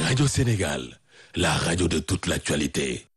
Radio Sénégal, la radio de toute l'actualité.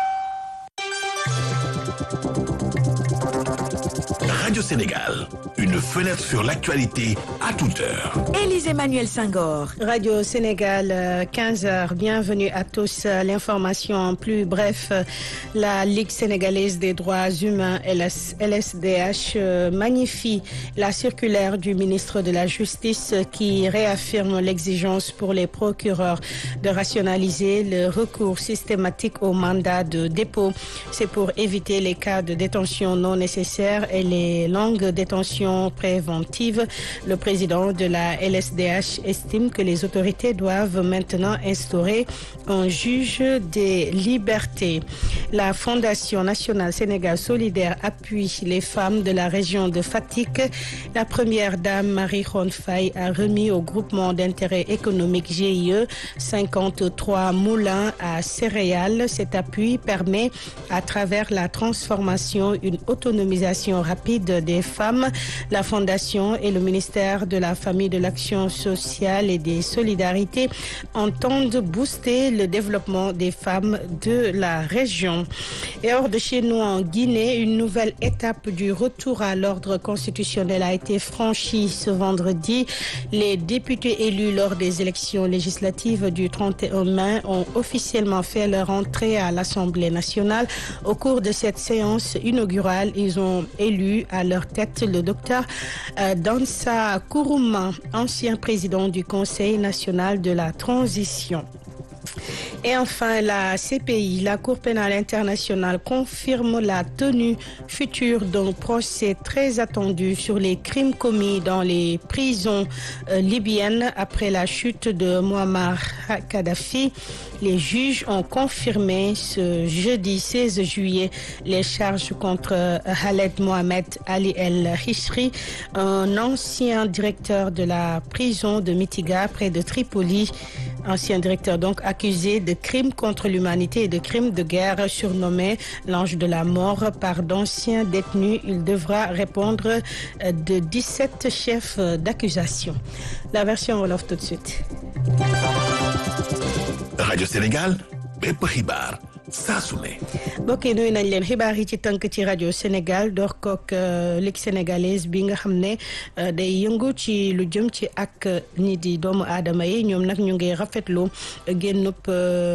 Radio Sénégal, une fenêtre sur l'actualité à toute heure. Élise Emmanuel Senghor. Radio Sénégal, 15h. Bienvenue à tous. L'information en plus bref. La Ligue sénégalaise des droits humains, LS, LSDH, magnifie la circulaire du ministre de la Justice qui réaffirme l'exigence pour les procureurs de rationaliser le recours systématique au mandat de dépôt. C'est pour éviter les cas de détention non nécessaires et les longues détentions préventives. Le président de la LSDH estime que les autorités doivent maintenant instaurer un juge des libertés. La Fondation nationale Sénégal solidaire appuie les femmes de la région de Fatick. La première dame Marie Khone Faye a remis au groupement d'intérêt économique GIE 53 moulins à céréales. Cet appui permet à travers la transformation une autonomisation rapide des femmes. La Fondation et le ministère de la Famille, de l'Action sociale et des Solidarités entendent booster le développement des femmes de la région. Et hors de chez nous, en Guinée, une nouvelle étape du retour à l'ordre constitutionnel a été franchie ce vendredi. Les députés élus lors des élections législatives du 31 mai ont officiellement fait leur entrée à l'Assemblée nationale. Au cours de cette séance inaugurale, ils ont élu à leur tête le docteur euh, Dansa Kourouma, ancien président du Conseil national de la transition. Et enfin, la CPI, la Cour pénale internationale, confirme la tenue future d'un procès très attendu sur les crimes commis dans les prisons euh, libyennes après la chute de Muammar Kadhafi. Les juges ont confirmé ce jeudi 16 juillet les charges contre Khaled Mohamed Ali El Hishri, un ancien directeur de la prison de Mitiga près de Tripoli, ancien directeur donc accusé de crimes contre l'humanité et de crimes de guerre surnommé l'ange de la mort par d'anciens détenus. Il devra répondre de 17 chefs d'accusation. La version Wolof tout de suite. Radio Sénégal, bépp xibaar saa su ne. mbokk yi nuyu nañ leen xibaar yi ci tënk ci rajo Sénégal door kook Ligue sénégalaise bi nga xam ne day yëngu ci lu jëm ci ak ñi di doomu aadama yi ñoom nag ñu ngi rafetlu génnub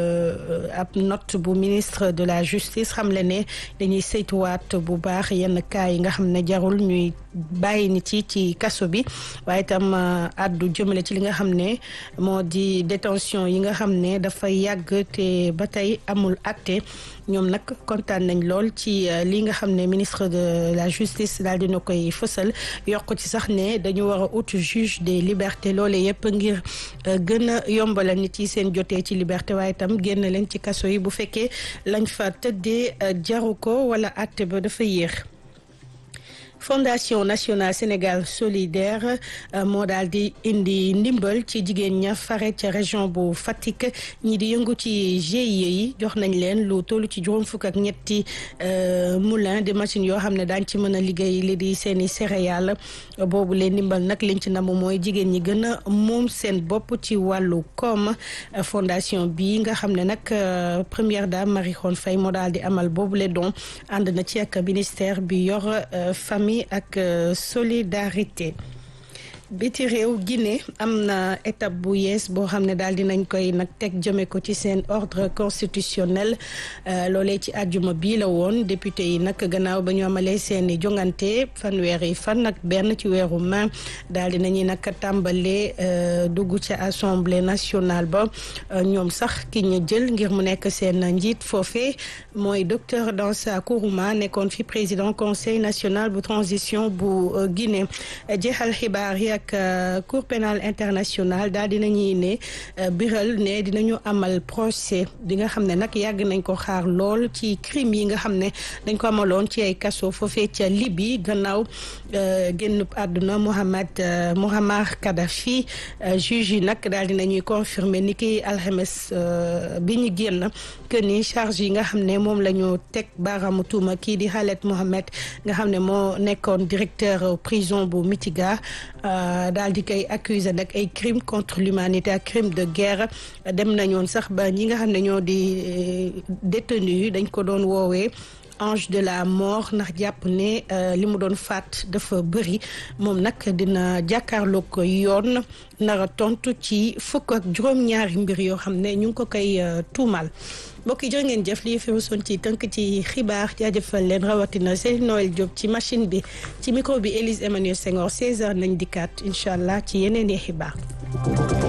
ab note bu ministre de la justice xam le ne dañuy saytuwaat bu baax yenn cas yi nga xam ne jarul ñuy bàyyi nit yi ci kaso bi waaye itam addu jëmale ci li nga xam ne moo di détention yi nga xam ne dafa yàgg te ba tey amul acte ñoom nag kontaan nañ lool ci li nga xam ne ministre de la justice daal dina koy fësal yokk ci sax ne dañu war a ut juge des libertés loole yëpp ngir gën a yombala nit yi seen jotee ci liberté waaye itam génn leen ci kaso yi bu fekkee lañ fa tëddee jaru ko wala acte ba dafa yéex. Fondation nationale Sénégal solidaire moo daal di indi ndimbal ci jigéen ña fare ca région bu Fatick ñi di yëngu ci GIE yi jox nañ leen lu tollu ci juróom fukk ak ñetti moulin de machines yoo xam ne daañ ci mën a liggéey li di seeni céréales boobu leen ndimbal nag liñ ci namu mooy jigéen ñi gën a moom seen bopp ci wàllu koom fondation bi nga xam ne nag première dame Marie Khone Faye moo daal di amal boobu le don ànd na ci ak ministère bi yor famille ak solidarité biti réew Guinée am na étape bu yees boo xam ne daal dinañ koy nag teg jëme ko ci seen ordre constitutionnel loolee ci àjjuma bii la woon député yi nag gannaaw ba ñu amalee seeni jongante fanweeri fan nag benn ci weeru mai daal dinañuy nag tàmbalee dugg ci assemblée nationale ba ñoom sax ki ñu jël ngir mu nekk seen njiit foofee mooy docteur Dansa Kourouma nekkoon fi président conseil national bu transition bu Guinée jeexal xibaar yi ak cour pénale internationale daal dinañuy ne biral ne dinañu amal procès bi nga xam ne nag yàgg nañ ko xaar lool ci crime yi nga xam ne dañ ko amaloon ci ay kaso foofee ca Libye gannaaw génn àdduna Mohamed Muammar Kadhafi juge yi nag daal dinañuy confirmer ni ki alxames bi ñu génn que ni charge yi nga xam ne moom la ñu teg baaraamu tuuma kii di Khaled Mohamed nga xam ne moo nekkoon directeur prison bu Mitiga daal di koy accuser nag ay crime contre l'humanité ak crime de guerre dem nañoon sax ba ñi nga xam ne ñoo di détenu yi dañ ko doon woowee ange de la mort ndax jàpp ne li mu doon faat dafa bëri moom nag dina jàkkaarloo ko yoon nara tontu ci fukk ak juróom-ñaari mbir yoo xam ne ñu ngi ko koy tuumal mbokk yi jërë ngeen jëf lii fi rusoon ci tënk ci xibaar jaajëfal leen rawatina Seydou Noël Diop ci machine bi ci micro bi Élise Emmanuel Senghor 16h nañ dikkaat incha allah ci yeneen i xibaar.